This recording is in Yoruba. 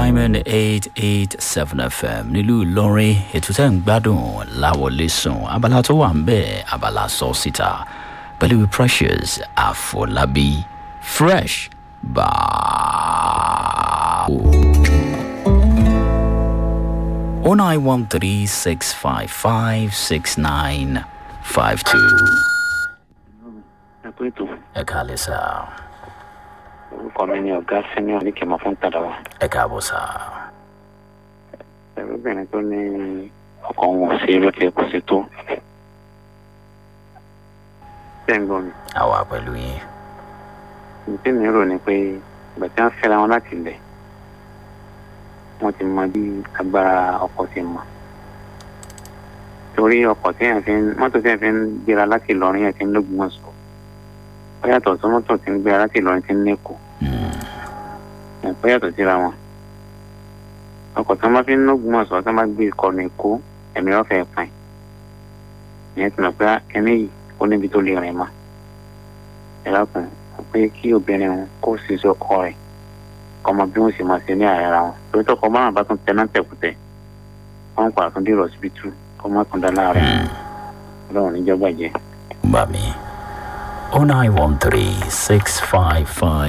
diamond eight eight seven fm nílùú ìlọrin ètò tẹ́ ń gbádùn láwọlé sùn abala tó wà ń bẹ̀ abala sọ síta pẹ̀lú precious àfọlábí fresh báwo. o nine one three six five five six nine five two. ẹ pé tó ẹ káàlẹ́ sá orúkọ mi ni ọ̀gá senior ní kẹmọ fún tàdáwà ẹ káàbọ̀ sá. ẹrúbìnrin tó ní ọkọ wọn ò sí lókè kò sí tó bẹ́ẹ̀ ń gbọ́ mi àwa pẹ̀lú yín. ìdí mi rò ni pé ìgbà tí wọ́n fẹ́ra wọn láti ilẹ̀ wọ́n ti mọ bí agbára ọkọ̀ ti mọ̀ torí ọkọ̀ tí yẹn fi ń mọ́tò tí yẹn fi ń gbéra láti Ìlọrin yẹn ti ń lógun wọn sọ ó yàtọ̀ sí mọ́tò tí ń gbéra láti Ìlọrin ti ń lẹ́kọ̀ọ́ ẹ̀kọ́ yàtọ̀ síra wọn ọkọ̀ tí wọ́n bá fi ń lógun wọn sọ tí wọ́n bá gbé ìkọlù Èkó ẹ̀mí ọ̀fẹ́ pin ìyẹn ti mọ̀ pé ẹni yìí ó níbi tó lè rìn mọ́ ẹ lákùn pé kí obìnrin wọn kó sì sí ọkọ rẹ̀ kọmọ bí wọn sì máa ṣe ní àárẹ̀ wọn torí tọkọ bá wọn bá tún tẹ náà tẹkùtẹ wọn kọ àtúndì rọsibítù kọmọ tún dá láàárẹ̀ Ọlọ́run níjọba jẹ. bá mi o nine one three six five five.